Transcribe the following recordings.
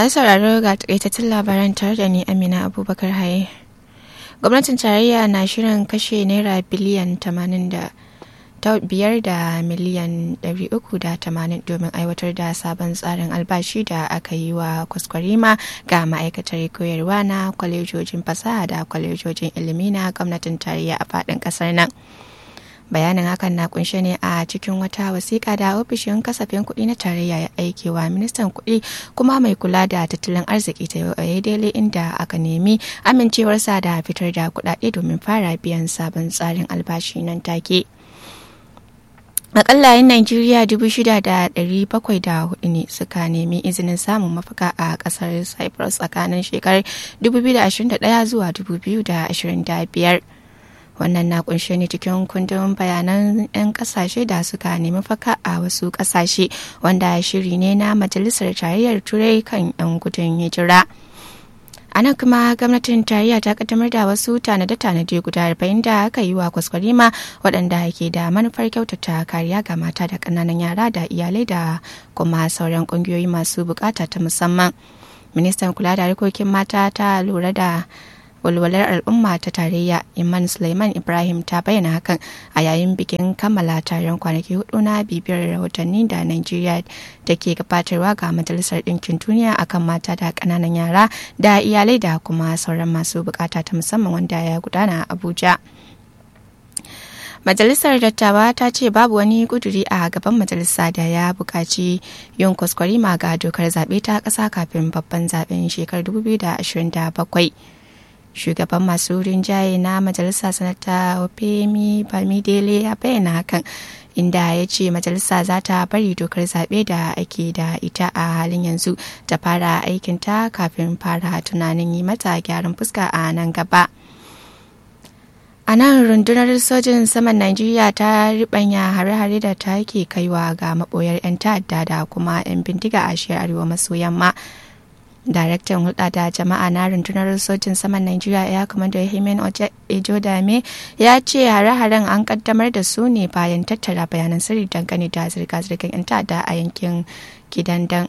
masu sauraro ga takaitattun labaran tare da ni amina abubakar haye gwamnatin tarayya na shirin kashe naira biliyan 80 da biyar da miliyan 380 domin aiwatar da sabon tsarin albashi da aka yi wa kwaskwarima ga ma'aikatar koyarwa na kwalejojin fasaha da kwalejojin ilimi na gwamnatin tarayya a faɗin ƙasar nan. bayanin hakan na kunshe ne a cikin wata wasiƙa da ofishin kasafin kuɗi na tarayya ya aike wa ministan kuɗi kuma mai kula da tattalin arziki ta yau daidai inda aka nemi amincewarsa da fitar da kuɗaɗe domin fara biyan sabon tsarin albashi nan take. akalla yan Najeriya hudu ne suka nemi izinin samun mafaka a kasar Cyprus tsakanin shekarar 2021 zuwa 2025. wannan na kunshe ne cikin kundin bayanan 'yan kasashe da suka nemi faka a wasu kasashe wanda shiri ne na majalisar tarayyar turai kan 'yan gudun hijira a nan kuma gwamnatin tarayya ta kaddamar da wasu tanade-tanade guda arba'in da aka yi wa kwaskwarima waɗanda ke da manufar kyautata kariya ga mata da ƙananan yara da iyalai da kuma sauran ƙungiyoyi masu bukata ta musamman ministan kula da harkokin mata ta lura da walwalar al'umma ta tarayya iman suleiman ibrahim ta bayyana hakan a yayin bikin kammala taron kwanaki hudu na bibiyar rahotanni da nigeria da ke gabatarwa ga majalisar ɗinkin duniya akan mata da ƙananan yara da iyalai da kuma sauran masu bukata ta musamman wanda ya gudana a abuja majalisar dattawa ta ce babu wani kuduri a gaban majalisa da ya buƙaci yin kwaskwarima ga dokar zaɓe ta ƙasa kafin babban zaɓen shekarar 2027 shugaban masu rinjaye na majalisa sanata opemi bamidele ya bayyana hakan inda ya ce majalisa za ta bari dokar zaɓe da ake da ita a halin yanzu ta fara aikinta kafin fara tunanin yi mata gyaran fuska a nan gaba. a nan rundunar sojin saman najeriya ta ribanya hare-hare da ta ke kaiwa ga maboyar 'yan ta'adda da kuma 'yan bindiga a shiyar arewa maso yamma daraktan hulɗa da jama'a na rundunar sojin saman najeriya ya kamar da himen ejodame ya ce hare-haren an kaddamar da su ne bayan tattara bayanan sirri dangane da zirga-zirgar 'yan ta'adda a yankin gidandan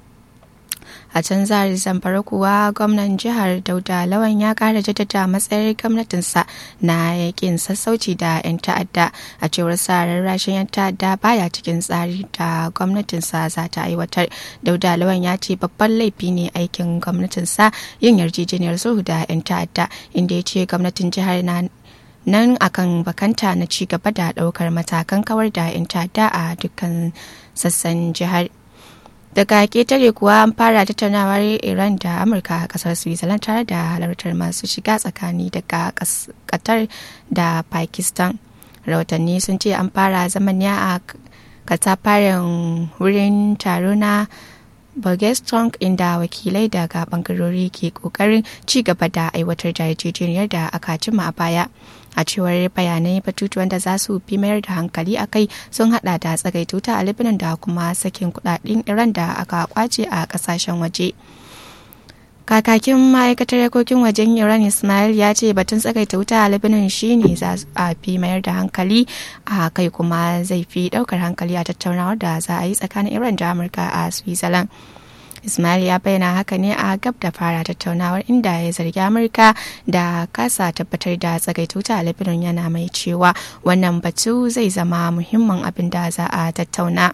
a can zari zamfara kuwa gwamnan jihar dauda lawan ya kara jaddada matsayar gwamnatinsa na yakin sassauci da 'yan ta'adda a cewar sa rarrashin 'yan ta'adda baya cikin tsari da gwamnatinsa za ta aiwatar dauda lawan ya ce babban laifi ne aikin gwamnatinsa yin yarjejeniyar sulhu da 'yan ta'adda inda ya ce gwamnatin jihar na nan akan bakanta na ci gaba da daukar matakan kawar da 'yan ta'adda a dukkan sassan jihar daga ketare kuwa an fara tattaunawar iran da amurka a kasar switzerland tare da halartar masu shiga tsakani daga qatar da pakistan rahotanni sun ce an fara zaman ya a katafaren wurin taro na Burgeston inda wakilai daga bangarori ke kokarin ci gaba da aiwatar da yarjejeniyar da aka cima a baya. A cewar bayanai batutuwan da za su fi mayar da hankali a kai sun hada da tsagaituta a Lebanon da kuma sakin kudaden Iran da aka kwace a kasashen waje. Kakakin ma'aikatar yakokin wajen Iran Ismail ya ce batun tsagaita wuta a Lebanon shine za a fi mayar da hankali a kai kuma zai fi daukar hankali a tattaunawar da za a yi tsakanin Iran da Amurka a Switzerland. Ismail ya bayyana haka ne a gab da fara tattaunawar inda ya zargi Amurka da kasa tabbatar da tsagaituta a Lebanon yana mai cewa wannan batu zai zama muhimmin abin da za a tattauna.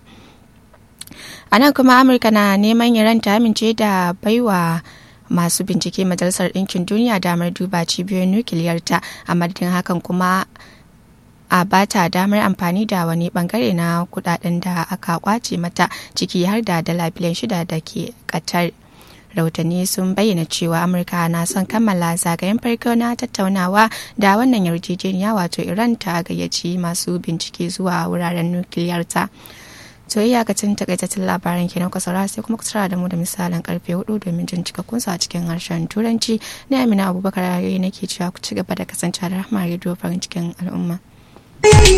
A nan kuma Amurka na neman Iran ta amince da baiwa masu bincike majalisar ɗinkin duniya damar duba cibiyoyin nukiliyarta a madadin hakan kuma a bata damar amfani da wani bangare na kudaden da aka kwace mata ciki har da dala biliyan shida da ke katar rahotanni sun bayyana cewa amurka na son kammala zagayen farko na tattaunawa da wannan yarjejeniya wato iran ta gayyaci masu bincike zuwa wuraren nukiliyarta to yi yakacin takaitattun labaran kenan ku saurara sai kuma ku da mu da misalin karfe hudu domin jin cikakkun a cikin harshen turanci na amina abubakar nake cewa ku ci gaba da kasancewa da rahama rediyo farin cikin al'umma